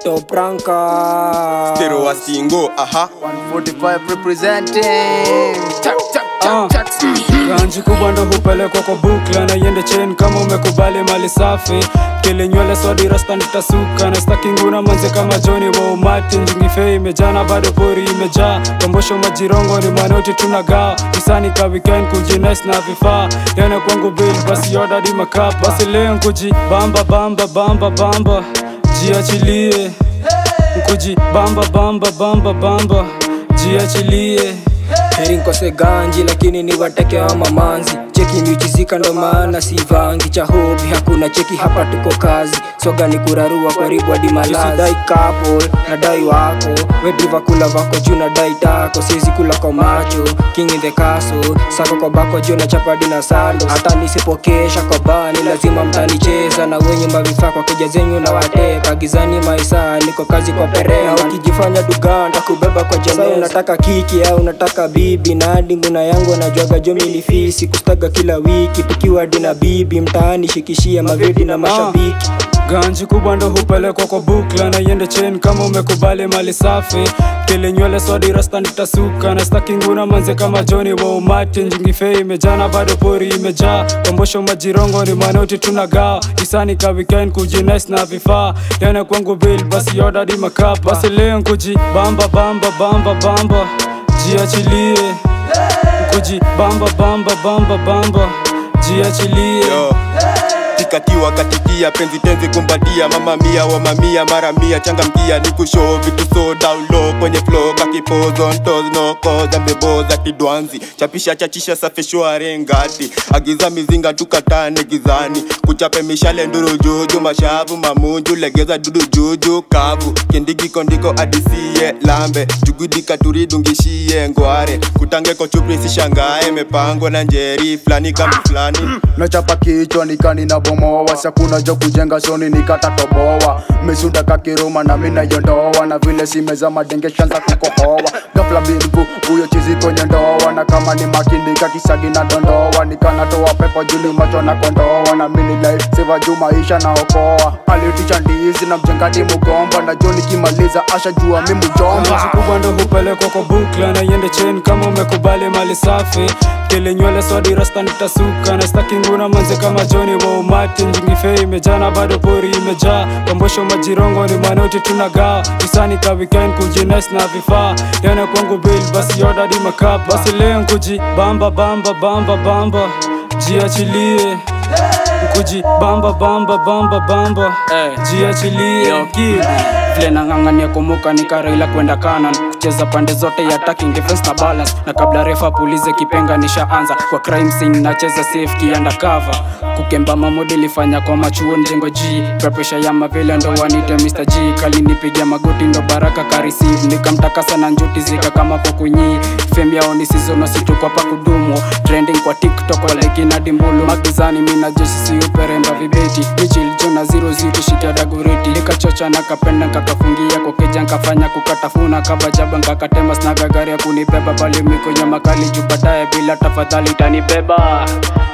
Ghetto pranka Stereo wa singo, aha 145 representing Chak, chak, Ah. chak, chak. ganji kubwa ndo hupelekwa kwa bukla na iende chain kama umekubali mali safi kile nywele swadi rasta nitasuka na staki nguna manze kama joni wa umati njingife imejana bado pori imejaa kombosho majirongo ni manoti tunagawa kisani ka weekend kujines na vifaa yana kwangu bill basi oda di makap basi leo nkuji bamba bamba bamba bamba jiachilie nkuji bamba bamba bamba bamba jiachilie heri nkose ganji lakini ni wateke wa mamanzi cheki miuchizika ndo maana si vangi cha hobi hakuna cheki hapa tuko kazi soga ni kurarua karibu hadi malazi couple nadai wako wedriva kula vako juu nadai tako siwezi kula kwa macho king in the castle sako kwa bako juu na chapadi na sando hata nisipokesha kwa bani lazima mtanicheza na wenye mavifaa kwa keja zenyu na wateka gizani maisa niko kazi kwa perea ukijifanya duganda kubeba kwa jamii unataka kiki au unataka bibi na hadi nguna yangu anajuaga jo milifisi kustaga kila wiki tukiwa hadi na bibi mtaani shikishia mavidi na mashabiki ganji kubwa ndo hupelekwa kwa bukla na iende chain kama umekubali mali safi kile nywele swadi rasta nitasuka na staki nguna manze kama joni wa umati njingife imejana bado pori imejaa kombosho majirongo ni manoti tunagawa kisani ka weekend kujines na vifaa yana kwangu bill basi oda di makap basi leo nkuji bamba bamba bamba bamba jiachilie nkuji bamba bamba bamba bamba jiachilie Yo. tikatiwa katikia penzi tenzi kumbatia mama mia wa mamia mara mia changamkia ni kushow vitu so down low kwenye flow kakipozo ntos no koza mbeboza kidwanzi chapisha chachisha safishware ngati agiza mizinga tukatane gizani kuchape mishale nduru juju mashavu mamunju legeza dudu juju kavu kindigiko ndiko adisie lambe jugudika turidungishie ngware kutangeko chupri sishangae mepangwa na njeri flani kama flani nachapa kichwa nikani na bomoa sakuna jo kujenga soni nikatatoboa mesunda kakiruma na mina yondoa na vile simeza madenge shanza kukohoa gafla bingu huyo chizi kwenye ndoa na kama ni makindika kisagi na dondoa nikanatoa pepo juni macho na kondoa na mini life seva juu maisha na okoa alitisha ndizi na mjengadi mugomba na jo nikimaliza asha jua mi mjomba Ganji kubwa ndo hupelekwa kwa bukla na iende chain kama umekubali mali safi kile nywele swadi rasta nitasuka na staki nguna manze kama joni wa umati njingife imejana bado pori imejaa kombosho majirongo ni manoti tunagawa kisani ka weekend kujines na vifaa yana kwangu bill basi oda di makap basi leo nkuji bamba bamba bamba bamba jiachilie nkuji bamba bamba bamba bamba jiachilie vile nang'ang'ania kumuka nikaraila kwenda kanan kucheza pande zote ya attacking defense na balance na kabla refa pulize kipenga nishaanza kwa crime scene nacheza safety undercover kukemba mamodi ilifanya kwa machuo njengo g pressure ya mavile ndo wanite Mr. G kalinipigia magoti ndo baraka kareceive nikamtaka sana njuti zika kama pokunyi fame yao ni sizono situkwa pa kudumu trending kwa tiktok walekina dimbulu magizani mina josisi uperemba vibeti michil jona zero zero shikia dagoreti nikachocha na kapenda nkakafungia kokeja nkafanya kukatafuna kabajaba nkakatema snaga gari ya kunibeba bali miko nyama kali juu baadaye bila tafadhali tanibeba